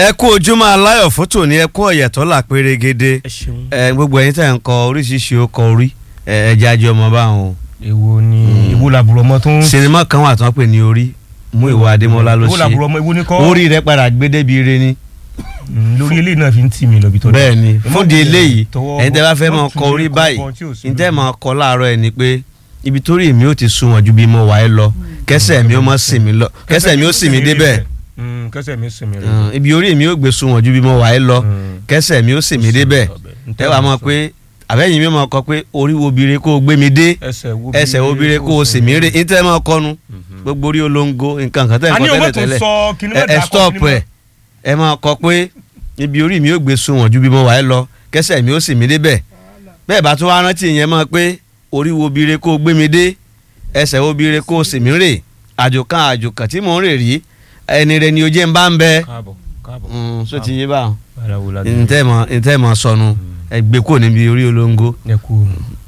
ẹ kú ojúmọ́ aláyọ̀ fótó ní ẹ kú ọ̀yẹ̀tọ́ là pérégede ẹ ṣeun. ẹ gbogbo ẹ̀yin tẹ̀ ń kọ oríṣiríṣi ọkọ̀ orí ẹ ẹ jẹ́ ajé ọmọ báwọn o. èwo ni èwo làbúrò ọmọ tó ń. sinimá kan wà tí wọ́n pè ní orí mú ìwà adémọ́lá ló èwo làbúrò ṣe ọmọ èwo ni kọ́. orí rẹ padà gbé débi ire ni. Mm, lórí eléyìí náà fi ń tì mí lọ bí tó dé. bẹ́ẹ̀ ni Ẹ má fúndi wulẹ̀ eléyìí tọwọ́ ẹ̀yin tẹ́ bá fẹ́ bọ́- mọ má kọ tún orí lè báyìí kọ́ tí ò sí ní tẹ́ lórí. mọ kọ láàárọ̀ ẹ̀ ni pé ibi torí mi ò ti sunwọ̀n ju bí mo wà ẹ́ lọ kẹsẹ̀ mi ó mọ sìn mí lọ kẹsẹ̀ mi ó sìn mí débẹ̀ Mm, kẹsẹ̀ mi sìn mí rẹ̀. Mm, ibi orí mi ó gbé sunwọ̀n ju bí mo wà ẹ́ lọ Mm. kẹsẹ̀ mi ó sìn mí débẹ̀ ẹ wàá mọ̀ pé àbẹ́yìn mi mọ̀ kọ pé orí wo bire kó o gbé mi dé ẹsẹ̀ wo ẹsẹ̀ wo bire kó o sì mí rè ní tẹ́ mọ̀ kọnu gbogbo orí olóńgó nǹkan kan tẹ́ ń a kọ ní owó tẹ́lẹ̀ tó tẹ́lẹ̀ sọ kíní ẹ mẹ́ta ẹ kọ́ stop kíní ẹ mẹ́- ẹ máa kọ pé ibi orí mi ò gbé sunwọ̀n ju bí mo wà ẹ́ lọ kẹsẹ̀ mi ó sì mí débẹ̀ bẹ́ẹ̀ bá tún wá rántí ìyẹn mọ̀ pé orí wo bire kó o gbé mi dé ẹsẹ̀ wo bire kó o sì mí rè àjò kan àjò kan tí mò ń rè rí ẹni rẹ ni ojú ń bá ń bẹ káàbọ̀ káàbọ̀. Mm, so ti yé báwọn ara wo la dé. ntẹ́ mọ̀ ntẹ́ mọ̀ sọnù ẹ gbé kó níbi orí olóńgó ẹ kú.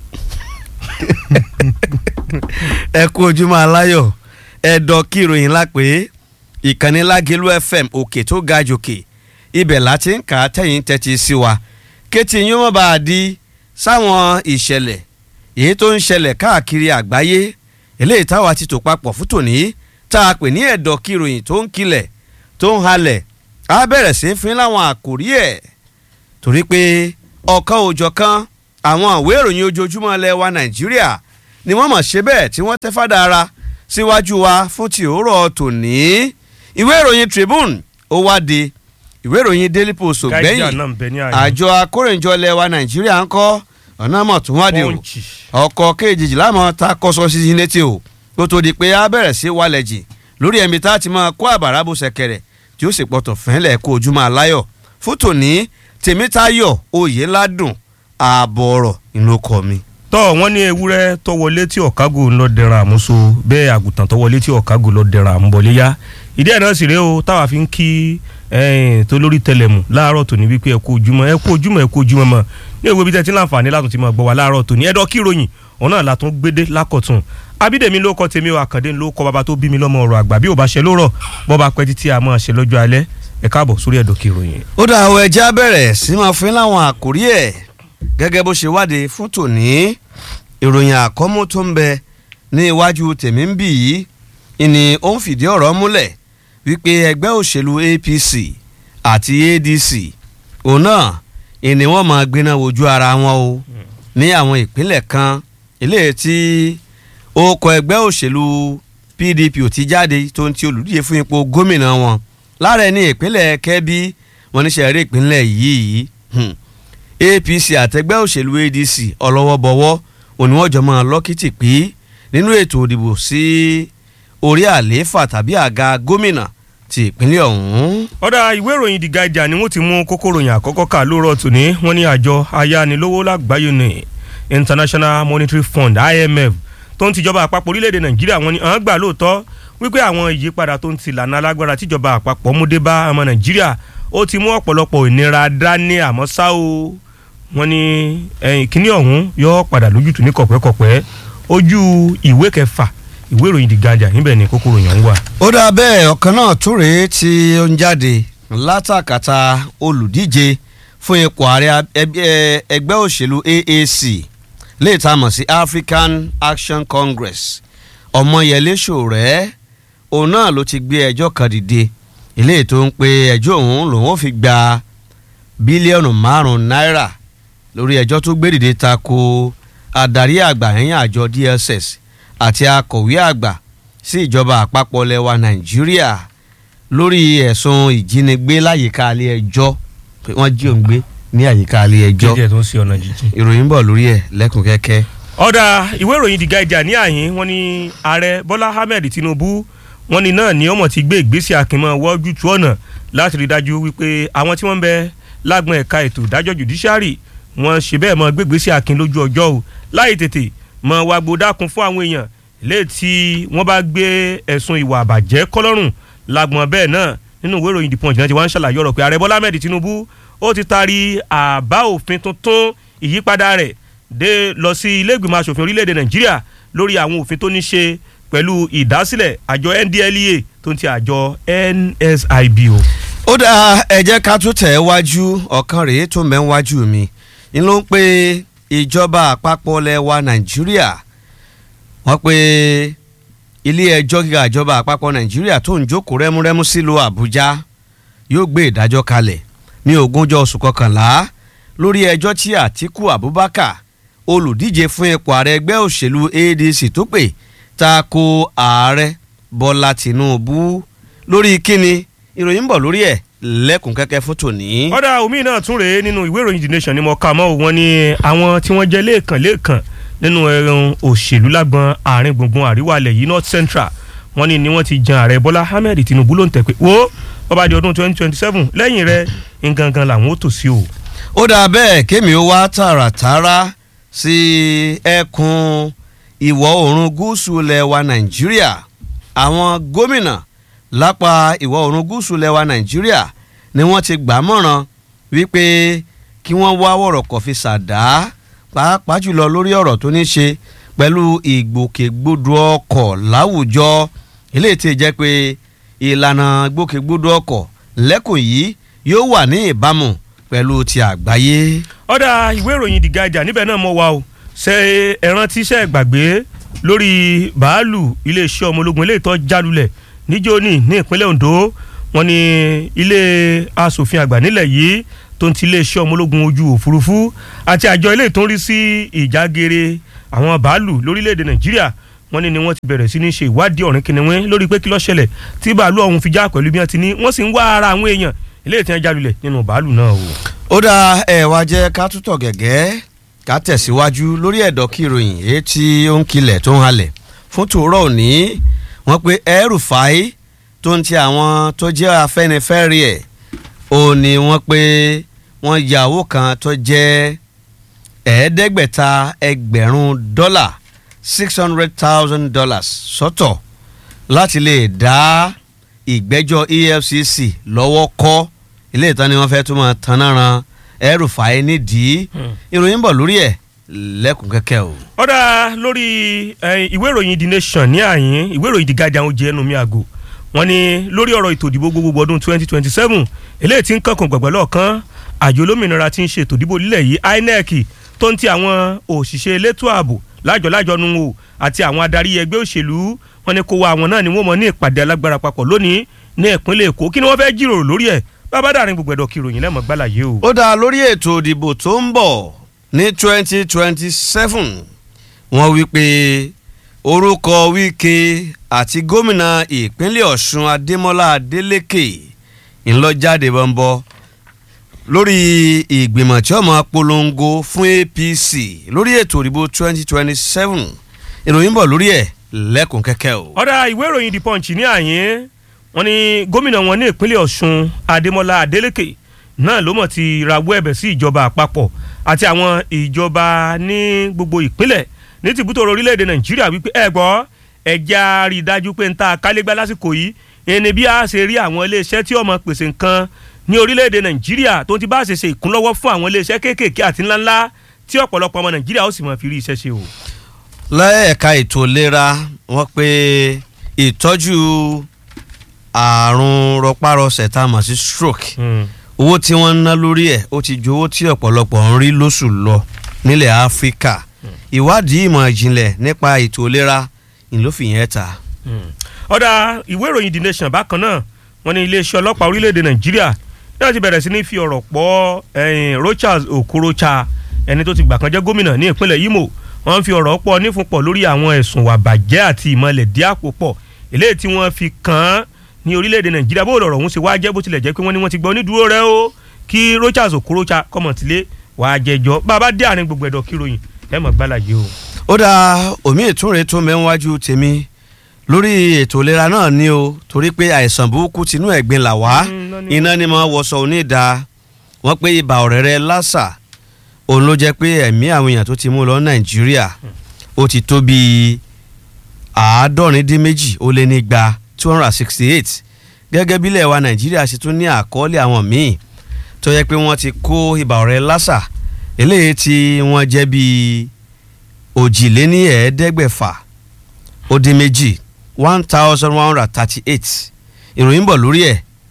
ẹ kú ojúmọ́ aláyọ̀ ẹ dọ̀ kí ìròyìn lápé ìkànnì lágẹ̀lú fm òkè tó ga jòkè ibẹ̀ láti ń kà á tẹ̀yìn tẹ́tí sí wa kétí yín mọ́ bá a di sáwọn ìṣẹ̀lẹ̀ èyí tó ń ṣẹlẹ̀ káàkiri àgbáyé eléyìí táwa ti tò papọ̀ fún tòní tá a pè ní ẹ̀dọ̀ kí ìròyìn tó ń kilẹ̀ tó ń halẹ̀ á bẹ̀rẹ̀ sí í fín láwọn àkòrí ẹ̀ torí pé ọ̀kan òjọ̀kan àwọn ìwé ìròyìn ojoojúmọ́ ilẹ̀ wa nàìjíríà ni wọ́n mọ̀ ṣe bẹ́ẹ̀ tí wọ́n tẹ́ fádà ara síwájú wa fún ti òórọ̀ tòní ìwé ìròyìn tribune ó wá di ìwé ìròyìn daily post ò gáíjà gbẹ̀yìn náà ń bẹ ní àyè. àjọ akórèjọ ilẹ̀ wa nàìjíríà ń kọ́ ọ̀nà mọ̀ tún wá di o Punch. ọkọ̀ kejìlá mọ̀ ta kọ́sọ́ sí i létí o kó tó di pé a bẹ̀rẹ̀ sí wálẹ̀ jì lórí ẹ̀mí tá a ti máa kó àbàrà bó ṣẹ̀kẹ̀rẹ̀ tí ó sì pọ̀tọ̀ fẹ́lẹ̀ kó ojúmọ́ aláyọ̀ fún tòní tèmítayọ̀ oyèládùn ààbọ̀ ọ̀rọ̀ ìlú kọ mi. tọ́ wọ́n ní ewúrẹ́ tó wọlé tí ọ̀kágò ń lọ dẹran àmúso bẹ́ẹ̀ àgùntàn tó wọlé tí ọ̀kágò lọ dẹran àmúbọ̀léyá ìdí ẹ̀ náà sì rèé o táwa fi ń kí ẹ̀ẹ́n tó lórí tẹlẹmù láàárọ̀ tòní wípé ẹ kú ojúmọ́ ẹ kú ojúmọ́ ẹ kú ojúmọ́ mọ́ ní ìwé bíi tẹ́tí láǹfààní látún ti máa gbọ́ wa láàárọ̀ tòní ẹ̀dọ́ kí ròyìn òun náà látún gbédé lákọ̀tún abídèmí ló kọ́ tèmi o àkàndé ló kọ́ bàbá tó bí mi lọ́mọ ọ̀rọ̀ àgbà bí ò bá ṣe lórọ̀ bọ́ bá pẹ́ títí a máa ṣe lọ́jọ́ alẹ́ ẹ káàbọ̀ sórí ẹ̀dọ̀ kí ròyìn. ó dà àwọn ẹja bẹ̀rẹ̀ sí máa fún láwọn àkórí ẹ̀ gẹ́gẹ́ bó ṣe wádìí fún tòní ìròyìn àkọ́mú tó ń bẹ ní iwájú tèmi ń bì yìí ìní ó ń fìdí ọ̀rọ̀ múlẹ̀ wípé ẹgbẹ́ òṣèlú APC àti ADC òun náà ìní wọ́n máa gbiná wojú ara wọn o ní àwọn ìpínlẹ̀ kan eléyìí tí ó kọ ẹgbẹ́ òṣèlú PDP ò ti jáde tó ń ti olùdíje fún ipò gómìnà wọn lára ẹni ìpínlẹ̀ Kẹ́bí wọn níṣẹ́ rí ìpínlẹ̀ yìí hmm. APC àtẹgbẹ́ òṣèlú ADC ọlọ́wọ́bọwọ́ òní wọ́n jọ máa lọ́kìtì pé nínú ètò òdìbò sí orí àlééfà tàbí àga gómìnà ti ìpínlẹ̀ ọ̀hún. ọ̀dà ìwé ìròyìn The Guardian ni wọ́n ti mú kókó ròyìn àkọ́kọ́ kà lóòrọ̀ tòní wọ́n ní àjọ ayánilówó lágbàáyé ní International Monetary Fund IMF tó ń tìjọba àpapọ̀ orílẹ̀-èdè Nàìjíríà wọ́n ní àwọn gbà lóòótọ́ wípé àwọn ìyípadà tó ń ti lànà alágbára tíjọba àpapọ̀ mú dé bá ọmọ Nàìjíríà ó ti mú ọ̀pọ̀lọpọ̀ ìnira dání àmọ́ ṣá o wọ́n ní ẹ̀yìn kínní ọ̀hún yóò padà lójútùú ní kọ̀pẹ́kọ̀pẹ́ ojú ìwé kẹfà ìwé ìròyìn The Guardian níbẹ̀ ni kókó ròyìn ọ̀hún wà. ó dà bẹ́ẹ̀ ọ̀kan náà tó rèé tí ó ń jáde látàkàtà olùdíje fún ipò ààrẹ ẹgbẹ́ ẹgbẹ́ òṣèlú AAC lè ta mọ̀ sí African Action Congress Ọmọyẹlé Sowore òun náà ló ti gbé ẹjọ́ kan dìde eléyìí tó ń pe ẹjọ́ òun lòun ò fi gba bílíọ̀nù márùn-ún náírà lórí ẹjọ́ tó gbé dìde tako adarí àgbà ẹ̀yìn àjọ DSS àti akọ̀wé àgbà sí ìjọba àpapọ̀ lẹwa Nàìjíríà lórí ẹ̀sùn ìjínigbé láyìíká ilé ẹjọ́ pé wọ́n jí òun gbé ní àyíká ilé ẹjọ́ jẹ́jẹ́ tó ń ṣe ọ̀nà jíjìn. ìròyìn ń bọ̀ lórí ẹ̀ lẹ́kùn kẹ́kẹ́. ọ̀dà ìwé ìròyìn The Guardian ní àyín wọ́n ní ààrẹ Bọ́lá Ahmed Tinubu wọ́n ní náà ní ọmọ ti gbé ìgbésẹ̀ akínmọ́ wọ́jú tu ọ̀nà láti rí dájú wípé àwọn tí wọ́n ń bẹ lágbọn ẹ̀ka ètò ìdájọ́ judiciary wọ́n ṣe bẹ́ẹ̀ mọ́ gbégbésẹ̀ akin lójú ọjọ́ o láì tètè mọ́ wá gbódákun fún àwọn èèyàn léè tí wọ́n bá gbé ẹ̀sùn ìwà àbàjẹ́ kọ́lọ́rùn lágbọn bẹ́ẹ̀ náà nínú ìwé ìròyìn The Punch náà ti wá ń ṣàlàyé ọ̀rọ̀ pé ààrẹ Bọ́lá Ahmed Tinubu ó ti taari àbá òfin tuntun ìyípadà rẹ̀ dé lọ sí ilé ìgbìmọ̀ asòfin orílẹ̀-èdè Nàìjíríà lórí àwọn òfin tó ní ṣe pẹ̀lú ìdásílẹ̀ àjọ NDLEA tó ń ti àjọ NSIB o. ó dáa ẹ jẹ́ ká tún tẹ̀ ẹ́ wájú ọ̀kan rèé tó mẹ́ ń wájú mi ń ló ń pe ìjọba àpapọ̀ lẹ́wà nàìjíríà wọ́n pe ilé ẹjọ́ gíga ìjọba àpapọ̀ nàìjíríà tó ń jókòó rẹ́múrẹ́mú sílùú àbújá yóò gbé ìdájọ́ kalẹ̀ ní ogúnjọ́ oṣù kọkànlá lórí ẹjọ́ tí àtíkù abubakar olùdíje fún ipò ààrẹ ẹgbẹ́ òṣèlú adc tó pè ta ko ààrẹ bọ́lá tìǹbù lórí kíni ìròyìn ń bọ̀ lórí ẹ̀ lẹ́kùn kẹ́kẹ́ fún tòní. ọ̀dà omi náà tún rèé nínú ìwé ìròyìn the nation ni mo kà mọ́ wọn ni àwọn tí wọ́n jẹ́ lẹ́ẹ̀kan lẹ́ẹ̀kan nínú ẹ̀rùn òṣèlú lágbọn àárín gbùngbùn àríwá ilẹ̀ yìí north central wọ́n ní ni wọ́n ti jan ààrẹ bọ́lá ahmed tinubu ló ń tẹ̀ pé wo bọ́ba di ọdún twenty twenty seven lẹ́yìn rẹ̀ ngangan làwọn ó tò sí o. ó dáa bẹ́ẹ̀ kémi ó wá tààràtàrà sí ẹkùn ìwọ̀ oòrùn gúúsù ilẹ̀ wa nàìjíríà àwọn gómìnà lápá ìwọ̀ oòrùn gúúsù ilẹ̀ wa nàìjíríà ni wọ́n ti gbà mọ̀ràn wípé kí wọ́n wá wọ̀rọ̀kọ̀ fi ṣàdá pàápàá jùlọ lórí ọ̀rọ̀ tó ní ṣe pẹ̀lú ìgbòkègbodò ọkọ̀ láwùjọ eléyìí tí jẹ́ pé ìlànà ìgbòkègbodò ọkọ̀ lẹ́kùn yìí yóò wà ní ìbámu pẹ̀lú ti àgbáyé. ọ̀dà ìwé ìròyìn The Guardian níbẹ̀ náà mọ̀ wá o ṣe ẹran tíṣẹ́ gbàgbé lórí bàálù iléeṣẹ́ ọmọ ológun eléyìí tó jálulẹ̀ níjóní ní ìpínlẹ̀ Ondo wọ́n ní ilé asòfin àgbà nílẹ̀ yìí tó ń ti iléeṣẹ́ ọmọ ológun ojú òfurufú àti àjọ ilé tó ń rí sí ìjágere àwọn bàálù lórílẹ̀‐èdè Nàìjíríà wọ́n ní ni wọ́n ti bẹ̀rẹ̀ sí ní ṣe ìwádìí ọ̀rìn kìnìún lórí pé kí ló ṣẹlẹ̀ tí bàálù ọ̀hún fi já pẹ̀lú bí wọ́n ti ní wọ́n sì ń wá ara àwọn èèyàn ilé ìtàn jálulẹ̀ nínú bàálù náà o. ó dá ẹ wá jẹ́ ká tútọ̀ gẹ̀gẹ́ ká tẹ̀síwájú lórí ẹ̀dọ̀ kí ìròyìn èyí tí ó ń kilẹ̀ tó ń halẹ̀ fún tòórọ́ òní wọ́n pe El-Rufai tó ń ti àwọn tó jẹ́ afẹ́nifẹ́re ẹ̀ ò ní wọ́n pé wọ́n ya owó kan tó jẹ́ ẹ̀ẹ́dẹ́gbẹ̀ta ẹgbẹ̀rún dọ́là six hundred thousand dollars sọ́tọ̀ láti lè dá ìgbẹ́jọ́ EFCC lọ́wọ́ kọ́ ilé ìtàn ni wọ́n fẹ́ tún máa tanná ran El-Rufai nídìí ìròyìn bọ̀ lórí ẹ̀ lẹ́kùn kẹ́kẹ́ o. ọ̀dà lórí ìwé ìròyìn The Nation ní àyín ìwé ìròyìn The Guardian ó jẹ́ ẹnu mi àgò wọ́n ní lórí ọ̀rọ̀ ètò ìdìbò gbogbogbò ọdún twenty twenty seven eléyìí tí ń kankan gbàgbọ́ lọ́ọ̀kan àjọ olómìnira tí ń ṣe ètò ìdìbò lílẹ̀ yìí INEC tó ń ti àwọn òṣìṣẹ́ elétò ààbò lájọlájọ nu o àti àwọn adarí ẹgbẹ́ òṣèlú wọ́n ní kó wa àwọn náà ni wọ́n mọ̀ ní ìpàdé alágbára papọ̀ lónìí ní ìpínlẹ̀ Èkó kí ni wọ́n fẹ́ jíròrò lórí ẹ̀ bàbá dàrin gbogbo ẹ̀dọ̀ kìròyìn lẹ́mọ̀ gbàlàyé o. ó dá lórí ètò ìdìbò tó ń bọ̀ ní twenty twenty seven wọ́n wí pé orúkọ Wike àti gómìnà ìpínlẹ̀ Ọ̀ṣun Adémọ́lá Adélékè ńlọ́jáde bọ́ńbọ́ lórí ìgbìmọ̀ tí ó máa polongo fún APC lórí ètò ìdìbò twenty twenty seven ìròyìn bọ̀ lórí ẹ̀ lẹ́kùn kẹ́kẹ́ o. ọ̀dà ìwé ìròyìn The Punch ní àyín wọ́n ní gómìnà wọn ní ìpínlẹ̀ Ọ̀ṣun Adémọ́lá Adélékè náà ló mọ̀ ti rawọ́ ẹ̀bẹ̀ sí ìjọba àpapọ̀ àti àwọn ìjọba ní gbogbo ìpínlẹ̀ ní tìbútò orílẹ̀-èdè Nàìjíríà wípé ẹ gbọ́ ẹja rí i dájú pé ń ta kálégbá lásìkò yìí ẹni bí a ṣe rí àwọn iléeṣẹ́ tí ó máa pèsè nǹkan ní orílẹ̀-èdè Nàìjíríà tó ti bá ṣe ṣe ìkúnlọ́wọ́ fún àwọn iléeṣẹ́ kéékèèké àti ńláńlá tí ọ̀pọ̀lọpọ̀ ọmọ Nàìjíríà ó sì máa fi rí iṣẹ́ ṣe o. lẹ́ẹ̀ka ètò ìlera wọ́n pe ìtọ́jú àrùn rọpárọsẹ̀ tá a mọ̀ sí stroke owó tí wọ́n ń ná lórí ẹ̀ ó ti ju owó tí ọ̀pọ̀lọpọ̀ ń rí lóṣù lọ nílẹ̀ Áfíríkà ìwádìí ìmọ̀ ìjìnlẹ̀ nípa ètò ìlera ìlófìyẹn ta. ọ̀dà ìwé ìròyìn The Nation bákan náà wọ́n ní iléeṣẹ́ ọlọ́pàá orílẹ̀-èdè Nàìjíríà náà ti bẹ̀rẹ̀ sí ní fi ọ̀rọ̀ pọ̀ Rochas Okorocha ẹni tó ti gbà kan jẹ́ gómìnà ní ìpínlẹ̀ Imo wọ́n fi ọ̀rọ̀ pọ̀ nífunpọ̀ lórí àwọn ẹ̀sùn wàbàjẹ́ àti ìmọ̀lẹ̀ díàpò pọ̀ eléyìí tí wọ́n fi kàn án ní orílẹ̀-èdè Nàìjíríà bó lọ̀rọ̀ ọ̀hún ṣe wá jẹ́ bó tilẹ̀ jẹ́ pé wọ́n ní wọ́n ti gbọ́ onídùúró rẹ o kí Rochas Okorocha kọ́mọ̀tìlé wàá jẹjọ́ bàbá dé àárín gbogbo ẹ̀dọ̀ kíròyìn ẹ̀ mọ̀ gbàlàyé o. ó dáa omi ìtúnre tó mẹ́wájú tèmi lórí ètò ìlera náà ni o torí pé àìsàn burúkú tinú ẹ̀gbin là wá iná ni mo wọṣọ onídàá wọ́n pé ibà ọ̀rẹ́rẹ́ lásà òun ló jẹ́ pé ẹ̀mí àwọn èèyàn tó ti mú lọ nàìjíríà ó ti tó bíi àádọ́rin dín méjì ó lé nígba two hundred and sixty eight gẹ́gẹ́ bí ilẹ̀ wa nàìjíríà ṣe tún ní àkọọ́lẹ̀ àwọn míì tó yẹ pé wọ́n ti kó ibà ọ̀rẹ́ lásà eléyìí tí wọ́n jẹ́ bíi òjìléní ẹ̀ẹ́dẹ́gbẹ̀fà ó dín méjì one thousand one hundred thirty eight ìròyìn bọ̀ lórí ẹ̀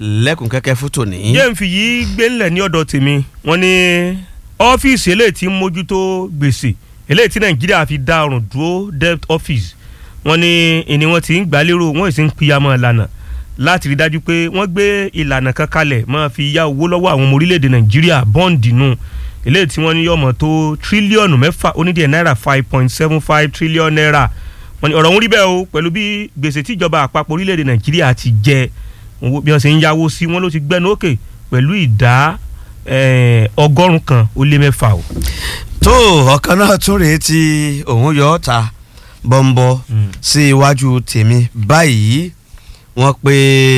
lẹ́kùn kẹ́kẹ́ fún tòní. jẹ́ ń fi yìí gbé ńlẹ̀ ní ọ̀dọ̀ tèmi wọ́n ní ọ́fíìsì eléyìí tí ń mójútó gbèsè eléyìí tí nàìjíríà fi dá ọrùn dúró debt office wọ́n ní ìní wọn ti ń gbà lérò wọ́n sì ń pìyàmọ́ ìlànà láti rí dájú pé wọ́n gbé ìlànà kan kalẹ̀ máa fi yá owó lọ́wọ́ àwọn ọmọ orílẹ̀-èdè nàìjíríà bọ́ǹdì nù eléyìí tí wọ́n ní yọmọ tó tírílíọ̀nù mẹ́fà onídìí náírà five point seven five trillion naira wọ́n ní ọ̀rọ̀ ń rí bẹ́ẹ̀ o pẹ̀lú bí gbèsè tíjọba àpapọ̀ orílẹ̀-èdè nàìjíríà ti jẹ owó bí wọ́n ṣe ń yáwó sí wọn ló ti gbẹ́nu òkè pẹ̀lú ìdá ọgọ́rùn kan ó lé mẹ́fà o. tó ọ̀kan náà tún rèé tí òun yọ ọ́ ta bọ́ńbọ́ sí iwájú tèmi báyìí wọ́n pe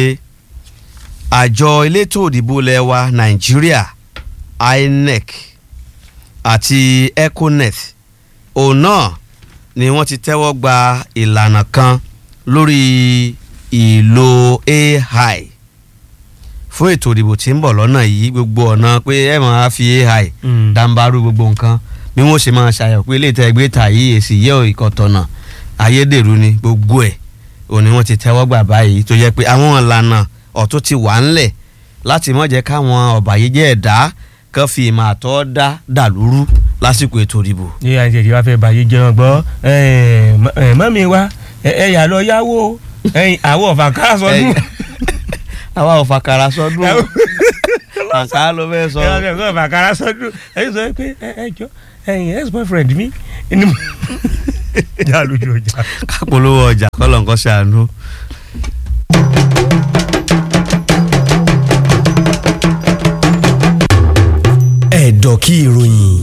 àjọ elétò òdìbò lẹ́wà nàìjíríà INEC àti econet òun náà ni wọ́n ti tẹ́wọ́ gba ìlànà kan lórí ìlò AI fún ètò ìdìbò tí ń bọ̀ lọ́nà yìí gbogbo ọ̀nà pé ẹ máa fi AI dàǹbarú gbogbo nǹkan bí wọ́n ṣe máa ṣàyẹ̀wò pé ilé ìtẹ́ ẹgbẹ́ ta yìí èsì yẹ ìkọ̀tọ̀nà ayédèrú ni gbogbo ẹ̀ òní wọ́n ti tẹ́wọ́ gbà báyìí tó jẹ́ pé àwọn ìlànà ọ̀tún ti wà ńlẹ̀ láti má jẹ́ káwọn ọ̀bàyéjẹ́ ẹ̀dá kan fi ìmọ̀ àtọ́ dá dàlúrú lásìkò ètò ìdìbò. ní àti ẹ̀jẹ̀ wá fẹ́ bàyè jẹun gbọ́ mọ́mí wa ẹ yà lọ yáwó àwọn ọ̀fà ká sọdún. àwa ọ̀fà kára sọdún àǹkà ló fẹ́ sọ. ẹ ẹ ọ̀fà kára sọdún ẹ sọ pé ẹ jọ ẹyin ex boyfriend mi ẹni mo já lójú ọjà. kápolówó ọjà kọlọ̀ nǹkan ṣàánú. ẹ̀dọ̀ kí ìròyìn